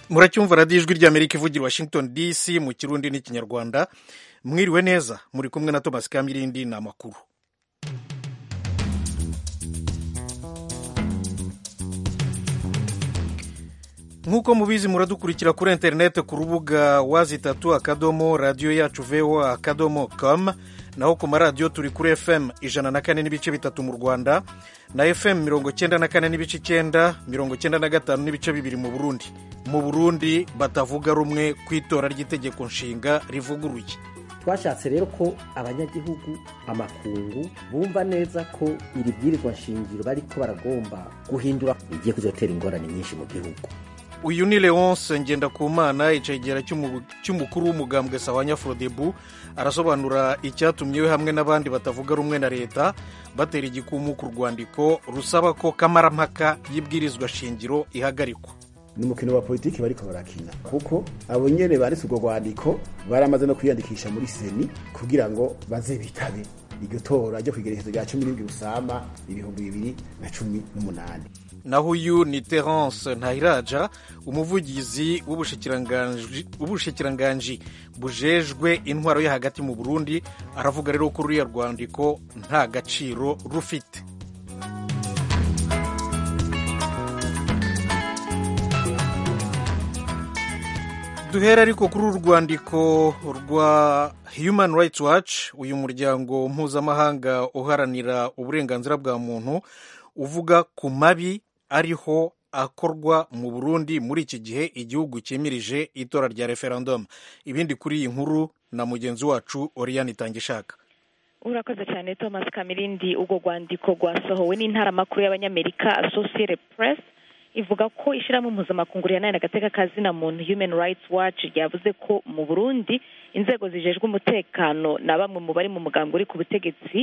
muracyumva radiyo ijwi ry'amerika ivugira washington dc mu kirundi n'ikinyarwanda mwiriwe neza muri kumwe na thomas kamirindi ni amakuru nk'uko mubizi muradukurikira kuri interineti ku rubuga wazitatu akadomo radiyo yacu voa akadomo com naho ku maradiyo turi kuri fm ijana na kane n'ibice bitatu mu rwanda na fm mirongo cyenda na kane n'ibice icyenda mirongo cyenda na gatanu n'ibice bibiri mu burundi mu burundi batavuga rumwe ku itora ry'itegeko nshinga rivuguruye twashatse rero ko abanyagihugu amakungu bumva neza ko iri bwirizwa nshingiro bariko baragomba guhindura rigiye kuzotera ingorane nyinshi mu gihugu uyu ni leonce ngendakumana icegera cy'umukuru w'umugambwe sawanya frodebu arasobanura icyatumye we hamwe n'abandi batavuga rumwe na leta batera igikumu ku rwandiko rusaba ko kamarampaka y'ibwirizwa shingiro ihagarikwa ni umukino wa politiki bariko barakina kuko abo nyene banditse urwo rwandiko baramaze no kwiyandikisha muri seni kugira ngo baze bitabe iryo tora ryo kwigerekezo rya cumi n'indwi rusama ibihumbi bibiri na cumi n'umunani naho uyu ni terence ntahiraja umuvugizi w'ubushikiranganji bujejwe intwaro yo hagati mu burundi aravuga rero ko ruriya rwandiko nta gaciro rufite duhera ariko kuri uru rwandiko rwa human rights watch uyu muryango mpuzamahanga uharanira uburenganzira bwa muntu uvuga ku mabi ariho akorwa mu burundi muri iki gihe igihugu cyemirije itora rya referendum ibindi kuri iyi nkuru na mugenzi wacu oriyani itangishaka urakoze cyane thomas kamirindi urwo rwandiko rwasohowe n'intaramakuru y'abanyamerika associated press ivuga ko ishyirahamwe mpuzamakungu rihananira agateka kazina muntu human rights watch ryavuze ko mu burundi inzego zijejwe umutekano na bamwe mu bari mu mugambi uri ku butegetsi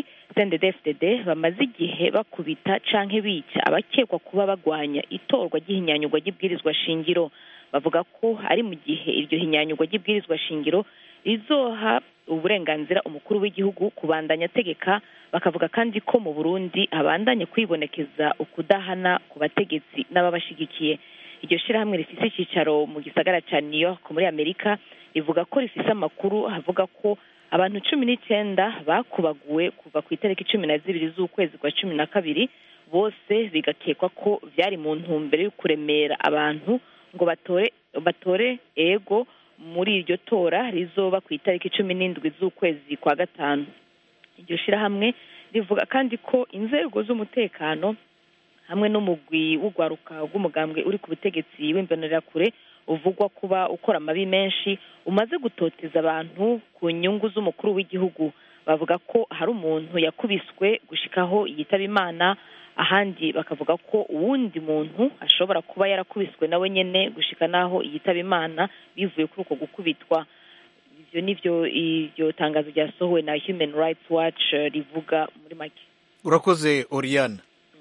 cndd bamaze igihe bakubita canke bica abakekwa kuba bagwanya itorwa ry'ihinyanyurwa ry'ibwirizwa shingiro bavuga ko ari mu gihe iryo hinyanyurwa ry'ibwirizwa shingiro rizoha uburenganzira umukuru w'igihugu kubandanya ategeka bakavuga kandi ko mu burundi habandanye kwibonekeza ukudahana ku bategetsi n'ababashigikiye iryo shyirahamwe rifise icyicaro mu gisagara cya new york muri amerika rivuga ko rifise amakuru avuga ko abantu cumi n'icyenda bakubaguwe kuva ku itariki cumi na zibiri z'ukwezi kwa cumi na kabiri bose bigakekwa ko byari mu ntumbero yo kuremera abantu ngo batore batore ego muri iryo tora rizoba ku itariki cumi n'indwi z'ukwezi kwa gatanu iryo shyirahamwe rivuga kandi ko inzego z'umutekano hamwe n'umugwi w'urwaruka rw'umugambwe uri ku butegetsi w'imbonerakure uvugwa kuba ukora amabi menshi umaze gutoteza abantu ku nyungu z'umukuru w'igihugu bavuga ko hari umuntu yakubiswe gushikaho yitaba imana ahandi bakavuga ko uwundi muntu ashobora kuba yarakubiswe nawe nyine gushika n'aho yitaba imana bivuye kuri uko gukubitwa ibyo nibyo iryo tangazo ryasohowe na human rights watch rivuga muri make urakoze oriyana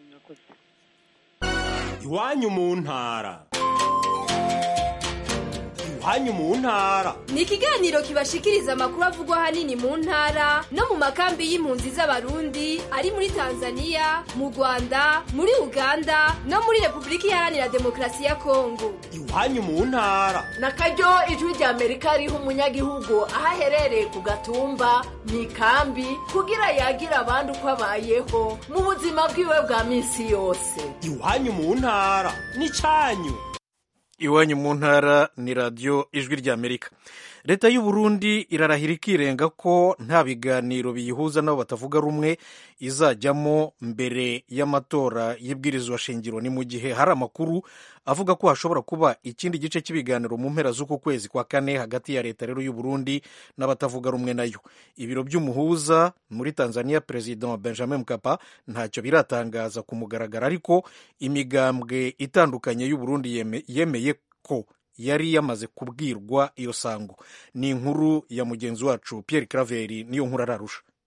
iwanyu mu ntara iwanyu mu ntara ni ikiganiro kibashikiriza amakuru avugwa ahanini mu ntara no mu makambi y'impunzi z'abarundi ari muri tanzania mu rwanda muri uganda no muri repubulika iharanira demokarasi ya kongo iwanyu mu ntara na karyo ijwi rya amerika riha umunyagihugu aho aherereye ku gatumba mu ikambi kugira yagira abandi uko abayeho mu buzima bwiwe bwa minsi yose iwanyu mu ntara ni cyanyu iwanyu mu ntara ni radiyo ijwi ry'amerika leta y'u Burundi irarahira ikirenga ko nta biganiro biyihuza nabo batavuga rumwe izajyamo mbere y'amatora y'ibwirizwa shingiro ni mu gihe hari amakuru avuga ko hashobora kuba ikindi gice cy'ibiganiro mu mpera z'uku kwezi kwa kane hagati ya leta rero y'u Burundi n'abatavuga rumwe nayo ibiro by'umuhuza muri tanzania perezida benjamin mkapa ntacyo biratangaza ku mugaragaro ariko imigambwe itandukanye y'u Burundi yemeye ko yari yamaze kubwirwa iyo sango ni inkuru ya mugenzi wacu Pierre Claver niyo nkuru ararusha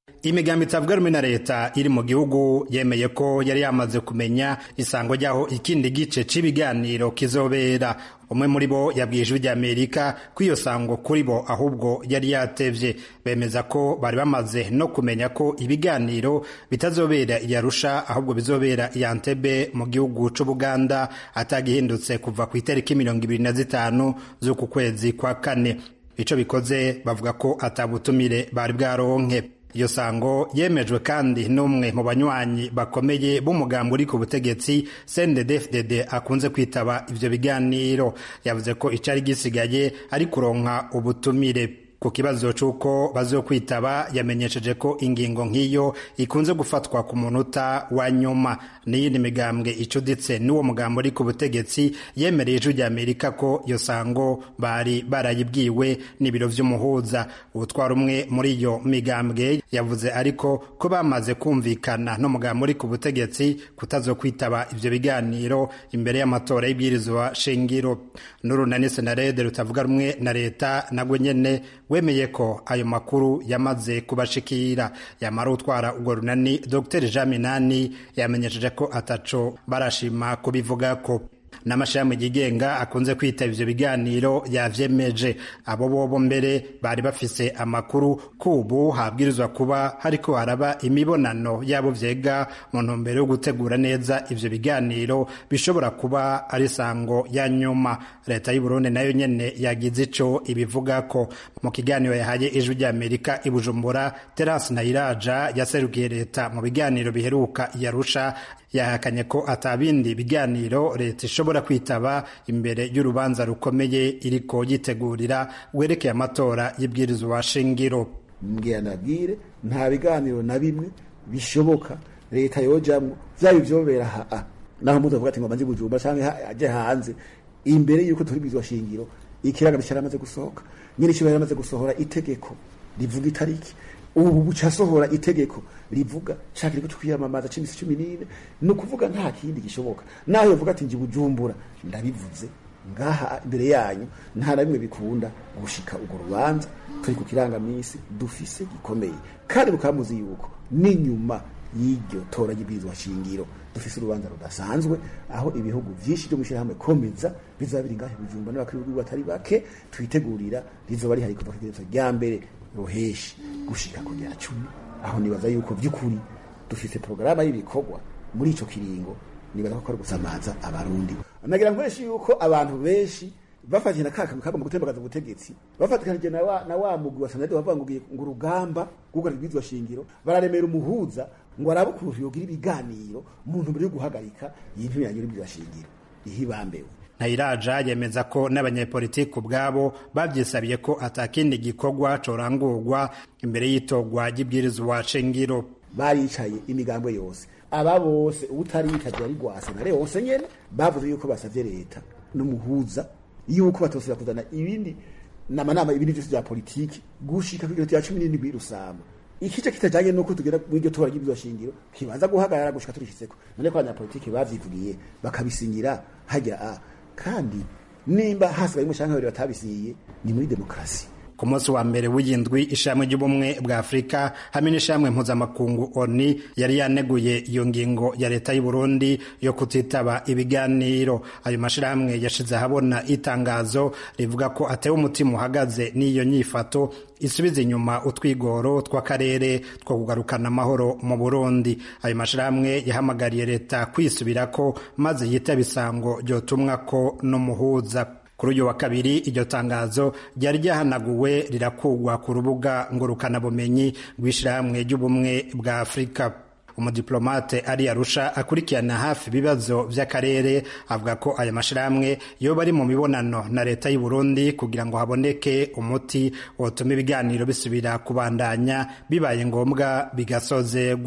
imigambi itavuga rumwe na leta iri mu gihugu yemeye ko yari yamaze kumenya isango ry'aho ikindi gice c'ibiganiro kizobera umwe muri bo yabwiye ijwi ry'amerika ko iyo sango kuri bo ahubwo yari yatevye bemeza ko bari bamaze no kumenya ko ibiganiro bitazobera i arusha ahubwo bizobera i antebe mu gihugu c'ubuganda atagihindutse kuva ku itariki mirongo ibiri na zitanu z'uku kwezi kwa kane ico bikoze bavuga ko atabutumire bari bwaronke iyo sango yemejwe kandi n'umwe mu banywanyi bakomeye b'umugambi uri ku butegetsi CNDD-FDD akunze kwitaba ivyo biganiro yavuze ko icari gisigaye ari kuronka ubutumire ku kibazo c'uko bazokwitaba yamenyesheje ko ingingo nk'iyo ikunze gufatwa ku munota wa nyuma n'iyindi migambwe icuditse n'uwo mugambo uri ku butegetsi yemereye ijwi ry'amerika ko iyo sango bari barayibwiwe n'ibiro vy'umuhuza ubutwara umwe muri iyo migambwe yavuze ariko ko bamaze kumvikana n'umugambo uri ku butegetsi kutazokwitaba ivyo biganiro imbere y'amatora y'ibwirizwa shingiro n'urunani senarede rutavuga rumwe na leta nagwe nyene wemeye ko ayo makuru yamaze kubashikira yamara utwara urwo runani dr jean minani yamenyesheje ko ataco barashima kubivuga ko n'amashami yigenga akunze kwitaba ivyo biganiro yavyemeje abo bobo mbere bari bafise amakuru kubu habwirizwa kuba hariko haraba imibonano yabo vyega mu ntumbero yo gutegura neza ivyo biganiro bishobora kuba ari sango ya nyuma leta y'u Burundi nayo nyene yagize ico ibivugako mu kiganiro yahaye ijwi ry'Amerika i Bujumbura Terence Nayiraja yaserukiye leta mu biganiro biheruka yarusha yahakanye ko atabindi biganiro leta ishobora kwitaba imbere y'urubanza rukomeye iriko yitegurira werekeye amatora y'ibwirizwa shingiro mbwira nabwire nta biganiro na bimwe bishoboka leta yojamwo vyaba ivyobera haa naho mutu avuga ati ngo manzi bujumba canke aje hanze imbere yuko turi bizwa shingiro ikiraga cyaramaze gusohoka nyine kiba yaramaze gusohora itegeko rivuga itariki ubu buca sohora itegeko rivuga shaka riko twiyamamaza c'imisi cumi n'ine ni ukuvuga nta kindi gishoboka naho yovuga ati nji bujumbura ndabivuze ngaha imbere yanyu nta na bimwe bikunda gushika urwo rubanza turi ku kirangamisi dufise gikomeye kandi mukaba muzi yuko n'inyuma y'iryo tora ry'ibwirizwa shingiro dufise urubanza rudasanzwe aho ibihugu vyinshi vyo mw'ishirahamwe komeza bizaba biri ngahe bujumba n'abakuru b'ibihugu batari bake twitegurira rizoba rihari kuva kw'igerezo rya mbere ruheshi gushika ku rya cumi aho nibaza yuko vy'ukuri dufise porogaramu y'ibikorwa muri ico kiringo nibaza ko ari gusamaza abarundi nagira nkoresha yuko abantu benshi bafatije na kaka kagomba gutembagaza ubutegetsi bafatikanije na wa, na wa mugwi wa sanade bavuga ngo ugiye ngo urugamba rw'ubwo rwizwa shingiro bararemera umuhuza ngo arabe ukuntu yogira ibiganiro mu ntumbero yo guhagarika iyi ntibirangire y'ibwirizwa shingiro ihibambewe ntayiraja yemeza ko n'abanyepolitiki ubwabo babyisabiye ko atakindi gikorwa corangurwa imbere y'itogwa ry'ibwirizwa shingiro baricaye imigambo yose aba bose utari yitaje ari gwase na wose nyene bavuze yuko basavye leta n'umuhuza yuko batosira kuzana ibindi namanama ibindi vyose vya politiki gushika kw'igiro cya cumi n'indwi rusama ikice kitajanye nuko tugera mw'iryo tora ry'ibwirizwa shingiro kibanza guhagarara gushika turishitseko none ko abanyapolitiki bavyivugiye bakabisinyira hajya a kandi nimba hasigaye umushanka babiri batabisiye ni muri demokarasi ku munsi wa mbere w'iyindwi ishami ry'ubumwe bwa afurika hamwe n'ishami mpuzamakungu oni yari yaneguye iyo ngingo ya leta y'u Burundi yo kutitaba ibiganiro ayo mashirahamwe yashize ahabona itangazo rivuga ko atewe umutima uhagaze n'iyo nyifato isubiza inyuma utwigoro tw'akarere two kugarukana amahoro mu burundi ayo mashirahamwe yahamagariye leta kwisubirako maze yitaba isango ryotumwa ko n'umuhuza kuri uyu wa kabiri iryo tangazo ryari ryahanaguwe rirakugwa ku rubuga ngurukanabumenyi rw'ishyirahamwe ry'ubumwe bwa afurika umudiplomate ari arusha akurikirana hafi ibibazo by'akarere avuga ko aya mashyirahamwe yoba ari mu mibonano na leta y'u Burundi kugira ngo haboneke umuti wotuma ibiganiro bisubira kubandanya bibaye ngombwa bigasozegwa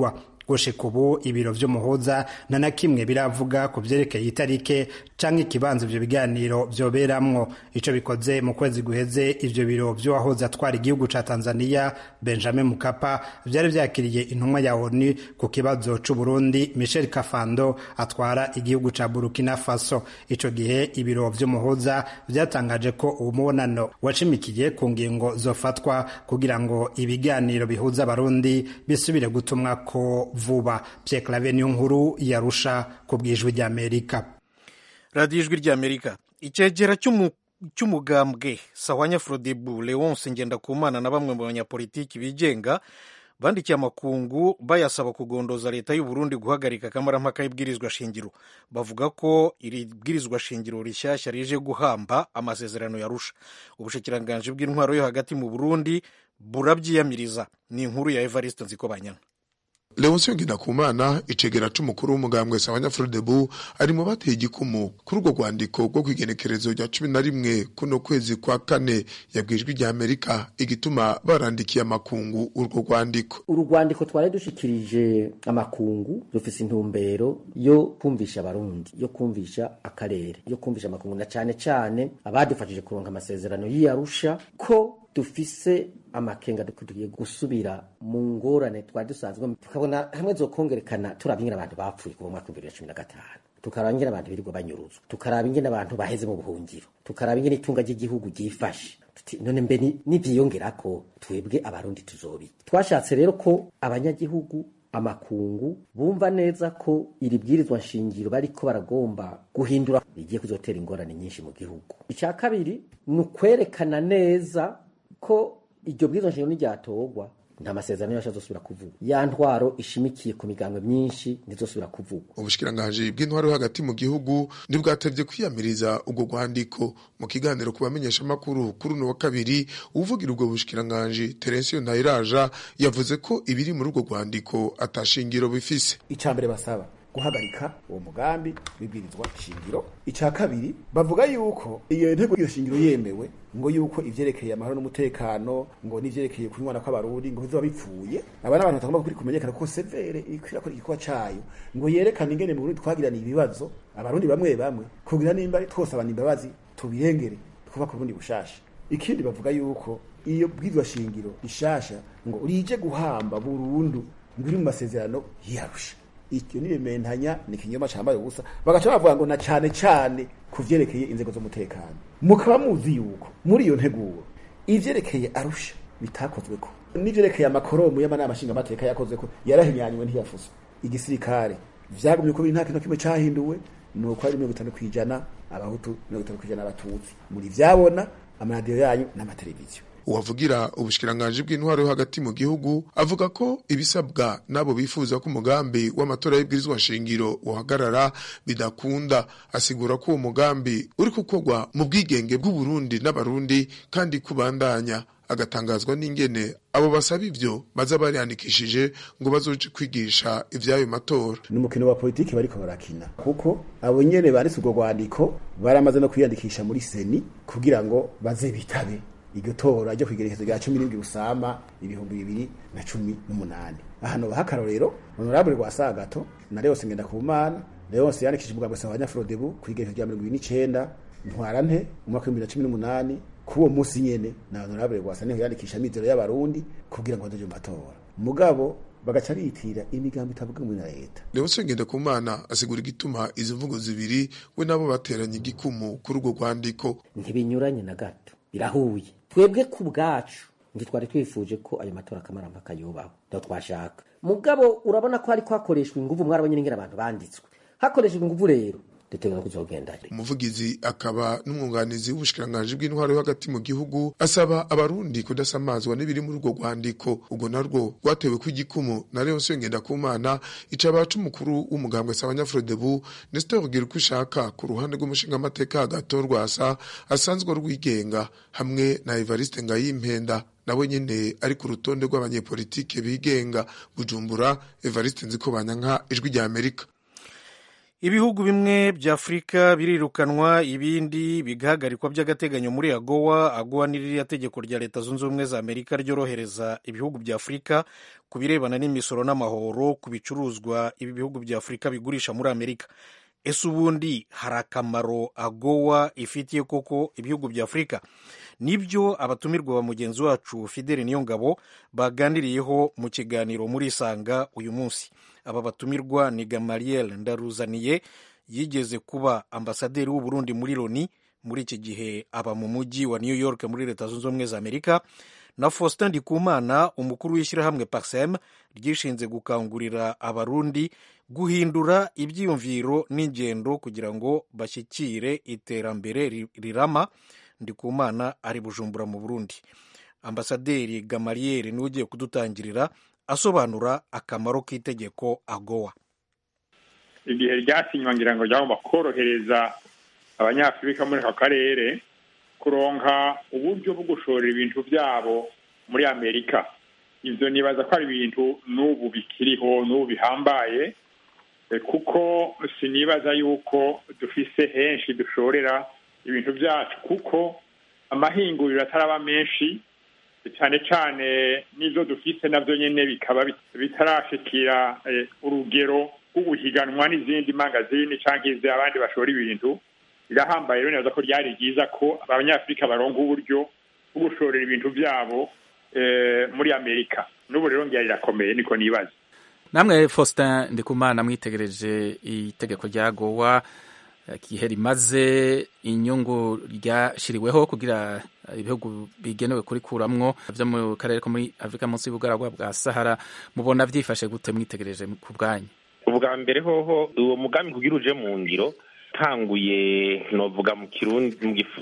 gushika ubu ibiro vy'umuhuza nta na kimwe biravuga ku vyerekeye itarike canke ikibanza ivyo biganiro vyoberamwo ico bikoze mu kwezi guheze ivyo biro vy'uwahoze atwara igihugu ca tanzania benjamin mukapa vyari vyakiriye intumwa ya onu ku kibazo c'uburundi michel kafando atwara igihugu ca burkina faso ico gihe ibiro vy'umuhuza vyatangaje ko uwo mubonano wacimikiye ku ngingo zofatwa kugira ngo ibiganiro bihuza abarundi bisubire gutumwa ko vuba Pierre Claver niyo nkuru yarusha ku bwijwi ry'Amerika radiyo ijwi ry'amerika icyegera cy'umugambwe sawanya frodebu leonce ngendakumana na bamwe mu banyapolitiki bigenga bandikiye amakungu bayasaba kugondoza leta y'u Burundi guhagarika akamarampaka y'ibwirizwa shingiro bavuga ko iri bwirizwa shingiro rishyashya rije guhamba amasezerano yarusha ubushikiranganji bw'intwaro yo hagati mu Burundi burabyiyamiriza ni inkuru ya Evariste Nzikobanyana leonsiyo ngendakumana icegera c'umukuru w'umugambwe sabanyafurodebu ari mu bateye igikumu kuri urwo rwandiko rwo kw'igenekerezo rya cumi na rimwe kuno kwezi kwa kane yabwijwe rya amerika igituma barandikiye amakungu urwo rwandiko uru rwandiko twari dushikirije amakungu rufise intumbero yo kumvisha abarundi yo kumvisha akarere yo kumvisha amakungu na cane cane abadufashije kuronka amasezerano y'iyarusha ko dufise amakenga tugiye gusubira mu ngorane twari dusanzwe tukabona hamwe zokongerekana turaba ingene abantu bapfuye kuva mwaka w'ibihumbi bibiri na cumi na gatanu tukaraba ingene abantu birirwa banyuruzwa tukaraba ingene abantu baheze mu buhungiro tukaraba ingene itunga ry'igihugu ryifashe none mbe nivyiyongerako twebwe abarundi tuzobi twashatse rero ko abanyagihugu amakungu bumva neza ko iri bwirizwa nshingiro bariko baragomba guhindura rigiye kuzotera ingorane nyinshi mu gihugu icya kabiri ni ukwerekana neza ko iryo bwirizwa nshingiro niryatorwa nta masezerano yose azosubira kuvugwa ya ntwaro ishimikiye ku migambwe myinshi ntizosubira kuvugwa ubushikiranganji bw'intwaro yo hagati mu gihugu ntibwatevye kwiyamiriza ubwo rwandiko mu kiganiro ku bamenyeshamakuru kuri uno wa kabiri uvugira ubwo bushikiranganji terensiyo ntayiraja yavuze ko ibiri muri urwo rwandiko atashingiro bifise icya mbere basaba guhagarika uwo mugambi w'ibwirizwa shingiro icya kabiri bavuga yuko iyo ntego iyo shingiro yemewe ngo yuko ivyerekeye amahoro n'umutekano ngo n'ivyerekeye kunywana kw'abarundi ngo bizoba bipfuye aba n'abantu batagomba kuri kumenyekana ko severe ikwira ko igikorwa cayo ngo yerekane ingene mu Burundi twagiraniye ibibazo abarundi bamwe bamwe kugira nimba twose abantu imbabazi tubirengere twubaka uburundi bushasha ikindi bavuga yuko iyo bwirizwa shingiro rishasha ngo rije guhamba burundu ngo iri mu masezerano yarusha icyo nibimentanya ni ikinyoma cambaye ubusa bagaca bavuga ngo na cane cane ku vyerekeye inzego z'umutekano mukaba muzi yuko muri iyo nteguro ivyerekeye arusha bitakozweko n'ivyerekeye amakoromu y'amanama nshingamateka yakozweko yarahinyanywe ntiyafuswe igisirikare vyagumye ko biri nta kintu kimwe cahinduwe nuko ari mirongo itanu kw'ijana abahutu mirongo itanu kw'ijana abatutsi muri vyabona amaradiyo yanyu n'amateleviziyo uwavugira ubushikiranganji bw'intwaro yo hagati mu gihugu avuga ko ibisabwa n'abo bifuza ko umugambi w'amatora y'ibwirizwa nshingiro uhagarara bidakunda asigura ko uwo mugambi uri gukorwa mu bwigenge bw'uburundi n'abarundi kandi kubandanya agatangazwa n'ingene abo basaba ivyo baza bariyandikishije ngo bazoje kwigisha ivy'ayo matora ni umukino wa politiki bariko barakina kuko abo nyene banditse urwo rwandiko baramaze no kwiyandikisha muri seni kugira ngo baze bitabe iryo tora ryo kwigerekezo rya cumi n'indwi rusama ibihumbi bibiri na cumi n'umunani ahantu baha akarorero honorable rwasagato na leose ngendakumana leose yandikishije umugambi wa abanyafurodebu kwigerekezo rya mirongo ibiri n'icenda ntwarante umwaka w'ibihumbi bibiri na cumi n'umunani k'uwo munsi nyene na honorable rwasa niho yandikisha amizero y'abarundi kugira ngo bazoje mu matora mugabo bagaca bitira imigambi itavuga muri na leta leonse ngendakumana asigura igituma izo mvugo zibiri we nabo bateranye igikumu kuri urwo rwandiko ntibinyuranye na gato birahuye twebwe ku bwacu ntitwari twifuje ko ayo matora akamarampaka yubaho ntabwo twashaka mugabo urabona ko hariko hakoreshwa inguvu mwarabonye n'ingene abantu banditswe hakoreshejwe inguvu rero dutegura kuzogenda umuvugizi akaba n'umwunganizi w'ubushikiranganji bw'intwaro yo hagati mu gihugu asaba abarundi kudasamazwa n'ibiri muri urwo rwandiko ubwo narwo rwatewe ko igikumu na leonsiyo ngendakumana ica abaca umukuru w'umugambwe sabanyafurodebu nestor gira uko ushaka ku ruhande rw'umushingamateka hagato rwasa asanzwe rwigenga hamwe na evariste ngayimpenda nawe nyene ari ku rutonde rw'abanyepolitike bigenga bujumbura evariste nziko banyanka ijwi rya amerika ibihugu bimwe bya afurika birirukanwa ibindi bigahagarikwa by'agateganyo muri agowa agowa ni ririya tegeko rya leta zunze ubumwe za amerika ryorohereza ibihugu bya afurika ku birebana n'imisoro n'amahoro ku bicuruzwa ibi bihugu bya afurika bigurisha muri amerika ese ubundi hari akamaro agowa ifitiye koko ibihugu bya afurika nibyo abatumirwa ba mugenzi wacu fideli niyongabo baganiriyeho mu kiganiro muri isanga uyu munsi aba batumirwa ni gamariel ndaruzaniye yigeze kuba ambasaderi w'uburundi muri loni muri iki gihe aba mu mujyi wa new york muri leta zunze ubumwe za amerika na faustin ndikumana umukuru w'ishyirahamwe parsem ryishinze gukangurira abarundi guhindura ibyiyumviro n'ingendo kugira ngo bashyikire iterambere rirama ndikumana ari bujumbura mu burundi ambasaderi gamariyeri niwe ugiye kudutangirira asobanura akamaro k'itegeko agowa igihe ryasinywa ngira ngo ryagomba korohereza abanyafurika muri aka karere kuronka uburyo bwo gushorera ibintu byabo muri amerika ibyo nibaza ko ari ibintu n'ubu bikiriho n'ubu bihambaye kuko sinibaza yuko dufise henshi dushorera ibintu byacu kuko amahinguriro ataraba menshi cyane cyane n'izo dufise nabyo nyine bikaba bitarashikira urugero rwo guhiganwa n'izindi mangazini cyangwa izi abandi bashora ibintu birahambaye rero neza ko ryari ryiza ko abanyafurika baronga uburyo bwo gushorera ibintu byabo muri amerika n'ubu rero ngira rirakomeye niko nibaza namwe faustin ndikumana mwitegereje itegeko rya gowa igihe rimaze inyungu ryashyiriweho kugira ibihugu bigenewe kurikuramwo byo mu karere ko muri afurika munsi y'ubugaragwa bwa sahara mubona byifashe gute mwitegereje ku bwanyu ubwa mbere hoho uwo mugambi kugira uje mu ngiro tanguye novuga mu kirundi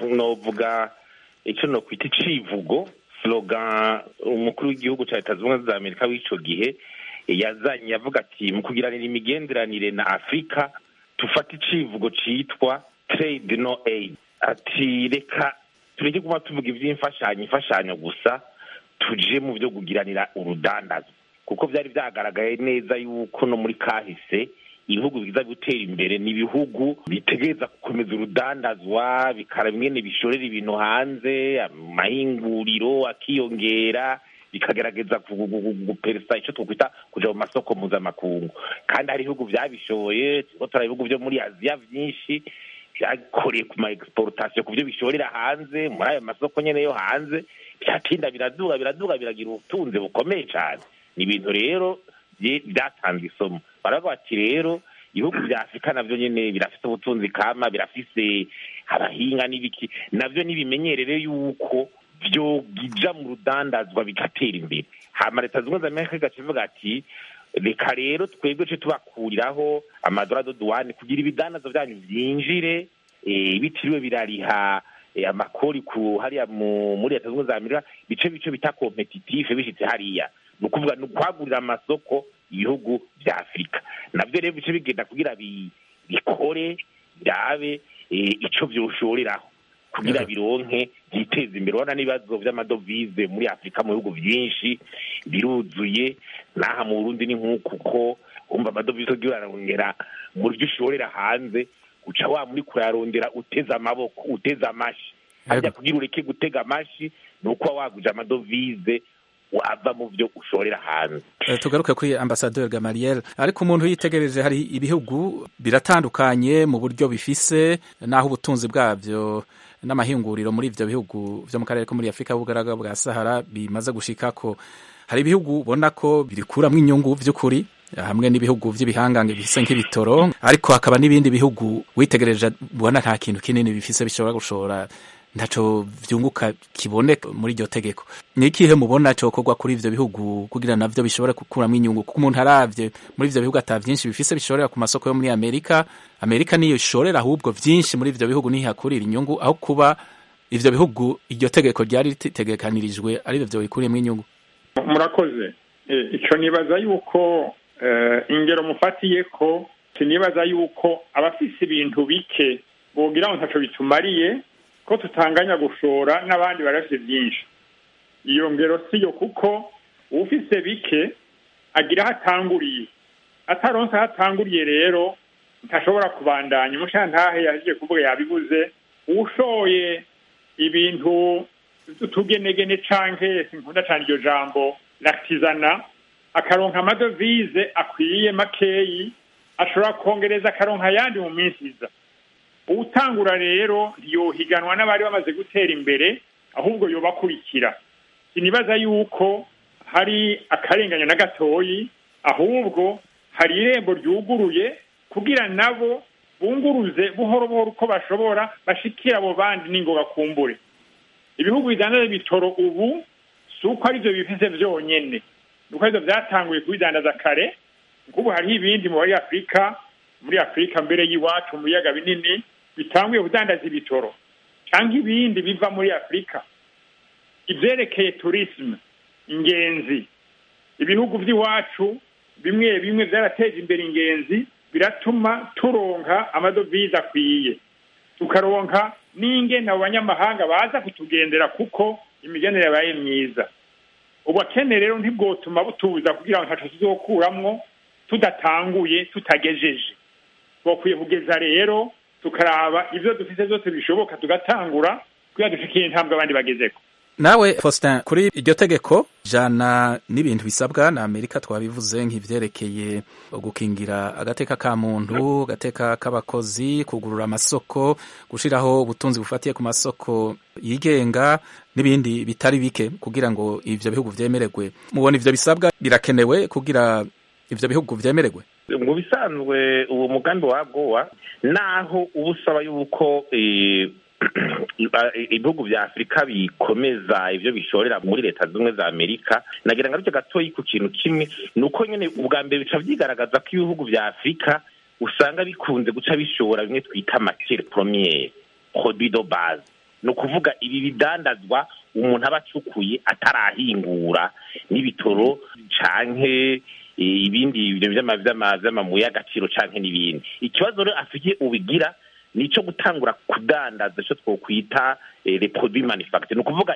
novuga icyo nokwita icivugo slogan umukuru w'igihugu cya leta zunze ubumwe za amerika w'ico gihe yazanye yavuga ati mu kugiranira imigenderanire na afurika tufate icivugo citwa trade no aid ati reka tureke kuba tuvuga ivy'imfashanyo imfashanyo gusa tuje mu vyo kugiranira urudandazo kuko vyari vyagaragaye neza yuko no muri kahise ibihugu biza gutera imbere ni ibihugu bitegereza gukomeza urudandazwa bikara mwene bishorera ibintu hanze amahinguriro akiyongera bikagerageza guperesa icyo twakwita kuja mu masoko mpuzamakungu kandi hari ibihugu vyabishoboye turiko turaba ibihugu vyo muri aziya vyinshi vyakoreye ku ma exportation ku vyo bishorera hanze muri ayo masoko nyene yo hanze vyatinda biraduga biraduga biragira ubutunzi bukomeye cane ni ibintu rero byatanze isomo baravuga bati rero ibihugu vya afurika navyo nyene birafise ubutunzi kama birafise abahinga n'ibiki navyo nibimenyerere yuko vyogija mu rudandazwa bigatera imbere hama leta zimwe za amerika igaca ivuga ati reka rero twebwe ce tubakuriraho amadorado duwane kugira ibidandazo vyanyu vyinjire bitiriwe birariha amakori ku hariya muri leta zimwe za amerika bice bice bita kompetitive bishitse hariya ni ukuvuga ni ukwagurira amasoko ibihugu vya afurika navyo rero bice bigenda kugira bikore birabe ico vyoshoreraho kugira bironke byiteza imbere urabona n'ibibazo vy'amadovize muri afurika mu bihugu vyinshi biruzuye n'aha mu burundi ni nk'uku ko wumva amadovize ugiye urarondera mu ryo ushorera hanze uca wa muri kurarondera uteze amaboko uteze amashi harya kugira ureke gutega amashi ni uko waguje amadovize wava mu byo ushorera hanze tugaruke kuri ambasaderi gamariel ariko umuntu yitegereje hari ibihugu biratandukanye mu buryo bifise n'aho ubutunzi bwabyo n'amahinguriro muri ivyo bihugu vyo mu karere ko muri afurika y'ubugaragwa bwa sahara bimaze gushikako hari ibihugu ubona ko birikuramwo inyungu vy'ukuri hamwe n'ibihugu vy'ibihangange bifise nk'ibitoro ariko hakaba n'ibindi bihugu witegereje ubona nta kintu kinini bifise bishobora gushora ntaco vyunguka kiboneka muri iryo tegeko ni ikihe mubona cokorwa kuri ivyo bihugu kugira navyo bishobore gukuramwo inyungu kuko umuntu aravye muri ivyo bihugu ata vyinshi bifise bishorera ku masoko yo muri amerika amerika niyo ishorera ahubwo vyinshi muri ivyo bihugu nihakurira inyungu aho kuba ivyo bihugu iryo tegeko ryari ritegekanirijwe ari vyo bikuriyemwo inyungu murakoze ico nibaza yuko ingero mufatiye ko sinibaza yuko abafise ibintu bike bogira ngo ntaco bitumariye ko tutanganya gushora n'abandi barafite byinshi iyo ngero siyo kuko ufise bike agira aho atanguriye ataronse aho atanguriye rero ntashobora kubandanya umushantahe yaje kuvuga yabibuze ushoye ibintu tugenegene canke sinkunda cane iryo jambo l'artisanat akaronka amadovize akwiye makeyi ashobora kongereza akaronka ayandi mu minsi iza uwutangura rero ntiyohiganwa n'abari bamaze gutera imbere ahubwo yobakurikira sinibaza yuko hari akarenganya na gatoyi ahubwo hari irembo ryuguruye kugira nabo bunguruze buhoro buhoro uko bashobora bashikira abo bandi n'ingoga kumbure ibihugu bidandaza ibitoro ubu si uko arivyo bifise vyonyene nuko arivyo vyatanguye kubidandaza kare nk'ubu hariho ibindi muri afurika muri afurika mbere y'iwacu mu biyaga binini bitanguye kudandaza ibitoro cyangwa ibindi biva muri afurika ivyerekeye turisme ingenzi ibihugu vy'iwacu bimwe bimwe vyarateje imbere ingenzi biratuma turonka amadovize akwiye tukaronka n'ingene abo banyamahanga baza kutugendera kuko imigenere yabaye myiza ubukene rero ntibwotuma butubuza kugira ngo ntaco tuzokuramwo tudatanguye tutagejeje twokwiye kugeza rero tukaraba ivyo dufise vyose bishoboka tugatangura kugira dushikire intambwe abandi bagezeko nawe Faustin kuri iryo tegeko jana n'ibintu bisabwa na Amerika twabivuze nk'ivyerekeye gukingira agateka ka muntu agateka k'abakozi kugurura amasoko gushiraho ubutunzi bufatiye ku masoko yigenga n'ibindi bitari bike kugira ngo ivyo bihugu vyemererwe mubona ivyo bisabwa birakenewe kugira ivyo bihugu vyemererwe mu bisanzwe uwo mugambi wa gowa naho uba usaba yuko ibihugu vya afurika bikomeza ivyo bishorera muri leta zimwe za amerika nagira ngo aricyo gatoyi ku kintu kimwe ni uko nyene ubwa mbere bica vyigaragaza ko ibihugu vya afurika usanga bikunze guca bishora bimwe twita matiere premiere produit de base ni ukuvuga ibi bidandazwa umuntu aba acukuye atarahingura n'ibitoro canke ibindi bintu vy'amabuye y'agaciro canke n'ibindi ikibazo rero afurika ubigira nico gutangura kudandaza ico twokwita les produits manufacture ni ukuvuga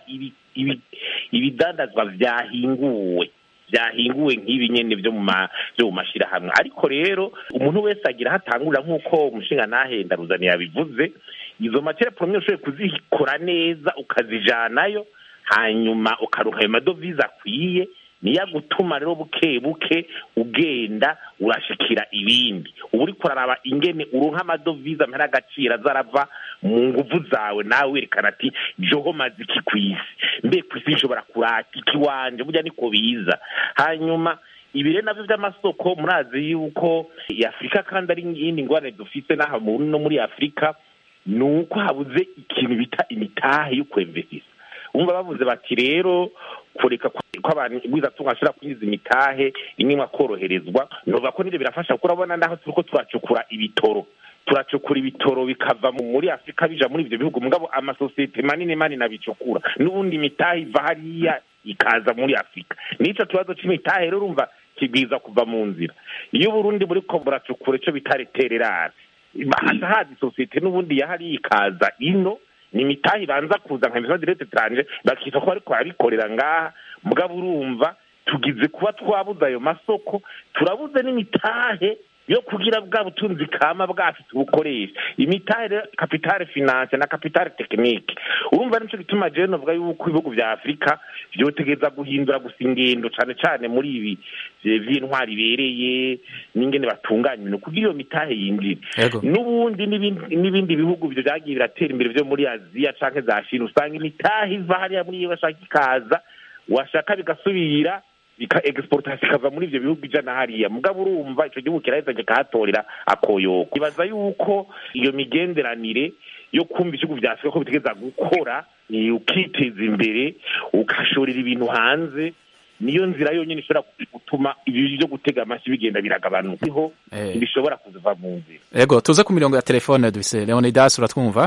ibidandazwa vyahinguwe vyahinguwe nk'ibi nyene vyo mu vyo mu mashirahamwe ariko rero umuntu wese agira hatangurira nk'uko umushinga nahenda ruzani yabivuze izo matiere premiere ushoboye kuzikora neza ukazijanayo hanyuma ukaronka ayo madovize akwiye niyo gutuma rero buke buke ugenda urashikira ibindi uba uriko uraraba ingene uronka amadovize amera agaciro azarava mu nguvu zawe nawe werekana ati joho maze iki kw'isi mbe kw'isi nshobora kurata iki wanje burya niko biza hanyuma ibire navyo vy'amasoko murazi yuko afurika kandi ari iyindi ngorane dufise n'aha no muri afurika ni uko habuze ikintu bita imitahe yo kwemvesisa umva bavuze bati rero kureka ko abantu bwizatunga ashobora kwinjiza imitahe rimwe akoroherezwa novuga ko nivyo birafasha kuko urabona naho turiko turacukura ibitoro turacukura ibitoro bikava muri afurika bija muri ivyo bihugu mugabo amasosiyete manini manini abicukura n'ubundi imitahe iva hariya ikaza muri afurika n'ico kibazo c'imitahe rero urumva kibwiza kuva mu nzira iyo uburundi buriko buracukura ico bita retererare haza haza isosiyete n'ubundi yahariya ikaza ino ni imitahe ibanza kuza nka emission direct tranje bakita ko bariko barabikorera ngaha mugabo urumva tugize kuba twabuze ayo masoko turabuze n'imitahe yo kugira bwa butunzi kama bwacu tubukoresha imitahe rero kapitale finance na kapitale tekinike urumva nico gituma jewe novuga yuko ibihugu vya afurika vyotegeza guhindura gusa ingendo cane cane muri ibi vy'intwari ibereye n'ingene batunganya ibintu kugira iyo mitahe yinjire n'ubundi n'ibindi bihugu vyo vyagiye biratera imbere vyo muri aziya canke za shina usanga imitahe iva hariya muri iyo bashaka ikaza washaka bigasubira bika exportation ikava muri ivyo bihugu ijana hariya mugabo urumva ico gihugu kiraheza kikahatorera akoyoko ibaza yuko iyo migenderanire yo kumva ibihugu vya afurika ko bitegeza gukora ukiteza imbere ugashorera ibintu hanze niyo nzira yonyine ishobora gutuma ibi byo gutega amashyi bigenda biragabanuka niho bishobora kuva mu nzira yego tuze ku mirongo ya telefone dufise leonidas uratwumva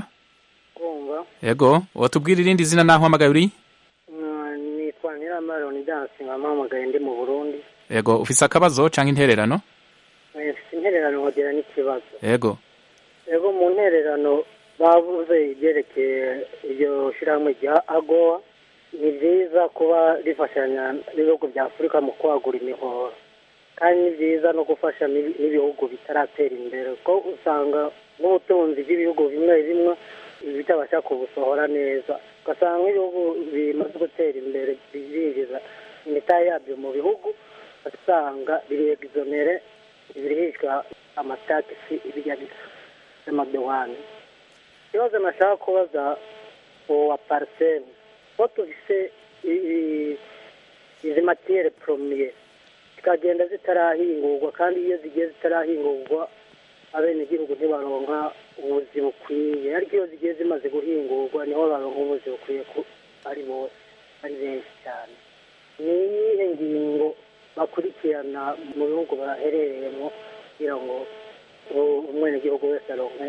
kumva yego watubwira irindi zina naho hamagaye uri nitwa nyiramara leonidas nkamuhamagaye ndi mu burundi yego ufise akabazo canke intererano mfite intererano nkogera n'ikibazo yego yego mu ntererano bavuze ibyerekeye iryo shyirahamwe rya agowa ni byiza kuba rifashanya n'ibihugu bya afurika mu kwagura imihoro kandi ni byiza no gufasha n'ibi- n'ibihugu bitaratera imbere kuko usanga nk'ubutunzi bw'ibihugu bimwe bimwe bitabasha kubusohora neza ugasanga nk'ibihugu bimaze gutera imbere birinjiza imitahe yabyo mu bihugu ugasanga biregizonere birihishwa amatakisi ibijya by'amadewani ikibazo nashaka kubaza uwo wa pariseri ko tufise i- i- izi matiyere poromiye zikagenda zitarahingurwa kandi iyo zigiye zitarahingurwa abenegihugu ntibaronka ubuzi bukwiye ariko iyo zigiye zimaze guhingurwa niho baronka ubuzi bukwiye ko ari bose ari benshi cyane ni iyihe ngingo bakurikirana mu bihugu baherereyemo kugira ngo u- umwenegihugu wese aronke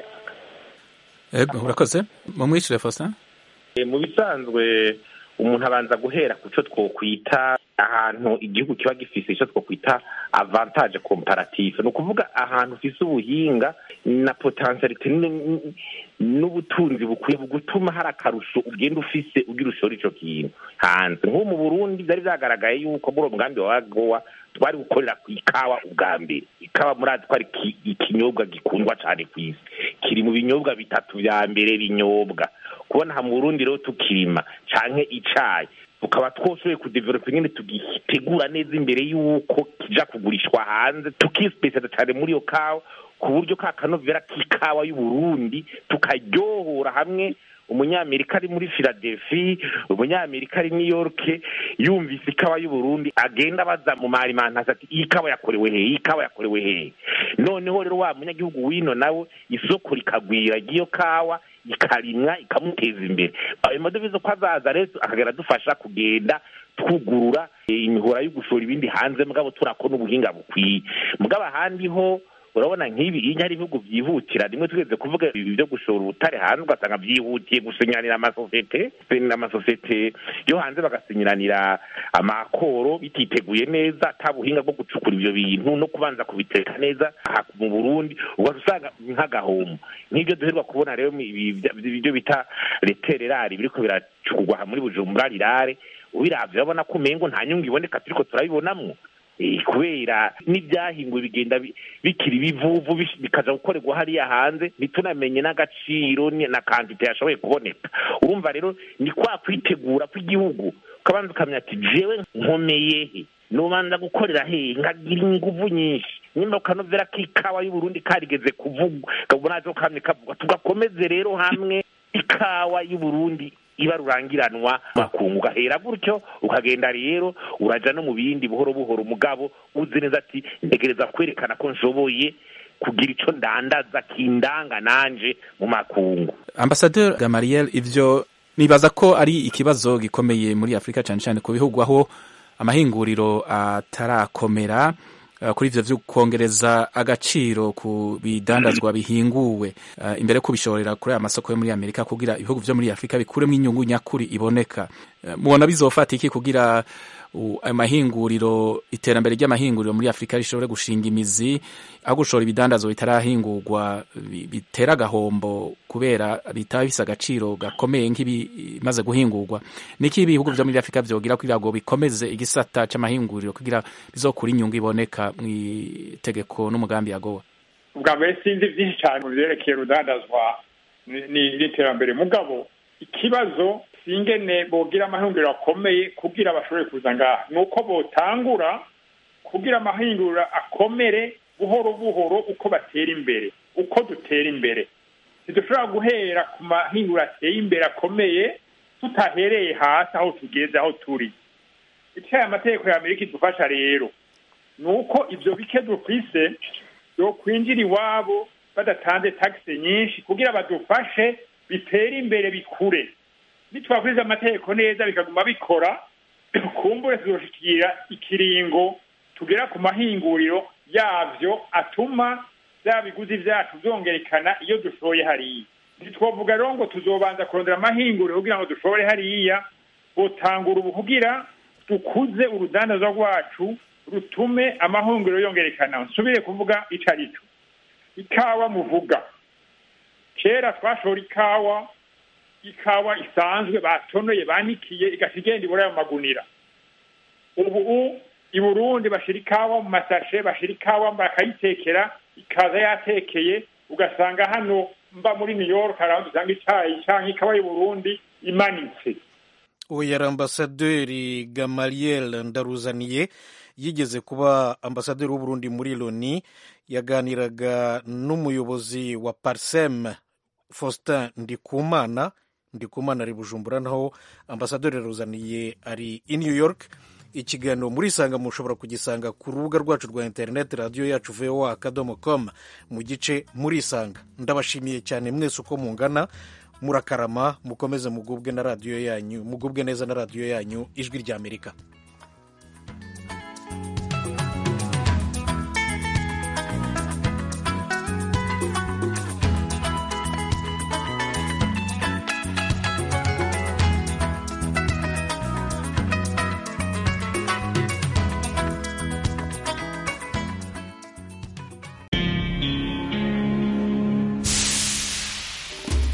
Ego, urakoze mumwishyure Faustin Eh, mu bisanzwe umuntu abanza guhera ku cyo twokwita ahantu igihugu kiba gifise icyo twokwita avantage comparative ni ukuvuga ahantu ufise ubuhinga na potentialite n- n- n'ubutunzi bukwiye gutuma hari akarusho ugenda ufise ugira ushora ico kintu hanze nk'ubu mu burundi byari byagaragaye yuko muri uwo mugambi wa gowa twari gukorera ku ikawa ubwa mbere ikawa murazi ko ari ki- ikinyobwa gikundwa cyane ku isi kiri mu binyobwa bitatu vya mbere binyobwa kubona aha mu burundi rero tukirima canke icayi tukaba twoshoboye kudevelopa ingene tugitegura neza imbere y'uko kija kugurishwa hanze tukisipesializa cane muri iyo kawa ku buryo ka kanovera k'ikawa y'uburundi tukaryohora hamwe umunyamerika ari muri philadelphia umunyamerika ari new york yumvise ikawa y'uburundi agenda abaza mu marimantasi ati iyi kawa yakorewe hehe iyi kawa yakorewe hehe noneho rero wa munyagihugu wino nawe isoko rikagwira ry'iyo kawa ikarimwa ikamuteza imbere ayo madovize ko azaza rero akagera adufasha kugenda twugurura eh, imihora yo gushora ibindi hanze mugabo turakona ubuhinga bukwiye mugabo ahandi ho urabona nk'ibi iyo hari ibihugu byihutira rimwe tugeze kuvuga ibi byo gushora ubutare hanze ugasanga byihutiye gusinyanira amasosiyete amasosiyete yo hanze bagasinyiranira amakoro bititeguye neza ata buhinga bwo gucukura ibyo bintu no kubanza kubiteka neza aha mu burundi ugaca usanga nk'agahomo nk'ibyo duherwa kubona rero ibi bya- ibyo bita retererari biriko biracukurwa aha muri bujumbura rirare ubiravye urabona ko umengo nta nyungu iboneka turiko turabibonamwo Eh, kubera n'ibyahinguwe bigenda bi- bikiri ibivuvu bish- bikaja gukorerwa hariya hanze ntitunamenye n'agaciro ni- na kantite yashoboye kuboneka urumva rero ni kwa kwitegura kw'igihugu ukabanza ukamenya ati jewe nkomeye he nobanza gukorera hehe nkagira inguvu nyinshi nyuma ukanovera k'ikawa y'uburundi karigeze kuvugwa kabona ko kamwe kavugwa tugakomeze rero hamwe ikawa y'uburundi iba rurangiranwa makungu ugahera gutyo ukagenda rero uraja no mu bindi buhoro buhoro umugabo uzi neza ati ntegereza kwerekana ko nshoboye kugira ico ndandaza kindanga nanje mu makungu Ambassadeur Gamariel ivyo nibaza ko ari ikibazo gikomeye muri Afrika cyane cyane ku bihugu aho amahinguriro atarakomera uh, kuri ivyo vyo kongereza agaciro ku bidandazwa bihinguwe uh, imbere ko bishorera kuri aya masoko yo muri Amerika kugira ibihugu vyo muri Afrika bikuremo inyungu nyakuri iboneka uh, mubona bizofata iki kugira u- ayo mahinguriro iterambere ry'amahinguriro muri Afrika rishobore gushinga imizi aho gushora ibidandazwa bitarahingurwa bi- bitera agahombo kubera bitaba bifise agaciro gakomeye nk'ibimaze guhingurwa niki ibihugu vyo muri Afrika vyogira kugira ngo bikomeze igisata c'amahinguriro kugira bizokura inyungu iboneka mu itegeko n'umugambi yagowa ubwa mbere sinzi byinshi cyane mu byerekeye urudandazwa ni- ni- n'iterambere mugabo ikibazo singene bogira amahinguriro akomeye kugira bashobore kuza ngaha ni uko botangura kugira amahinguriro akomere buhoro buhoro uko batera imbere uko dutera imbere ntidushobora guhera ku mahinguriro ateye imbere akomeye tutahereye hasi aho tugeze aho turi icyo aya mategeko ya amerika idufasha rero ni uko ibyo bike dufise yokwinjira iwabo badatanze tagisi nyinshi kugira badufashe bitere imbere bikure nitwakuriza amategeko neza bikaguma bikora kumbure tuzoshikira ikiringo tugera ku mahinguriro yavyo atuma bya biguzi vyacu vyongerekana iyo dushoye hariya ntitwovuga rero ngo tuzobanza kurondera amahinguriro kugira ngo dushobore hariya botangura ubu kugira dukuze urudandazwa rwacu rutume amahunguriro yongerekana nsubire kuvuga ico ari cyo ikawa muvuga kera twashora ikawa ikawa isanzwe batonoye banikiye igaca igenda ibura ayo magunira ubu i burundi bashira ikawa mu masashe bashira ikawa bakayitekera ikaza yatekeye ugasanga hano mba muri new york hari aho dusanga icyayi cyangwa ikawa y'u burundi imanitse uyu yari ambasaderi gamaliel ndaruzaniye yigeze kuba ambasaderi w'uburundi muri loni yaganiraga n'umuyobozi wa parsem faustin ndikumana ndikumana ari bujumbura naho ambasaderi yaruzaniye ari i new york ikiganiro muri isanga mushobora kugisanga ku rubuga rwacu rwa interineti radiyo yacu voa akadomo com mu gice muri isanga ndabashimiye cyane mwese uko mungana murakarama mukomeze mugubwe na radiyo yanyu mugubwe neza na radiyo yanyu ijwi ry'amerika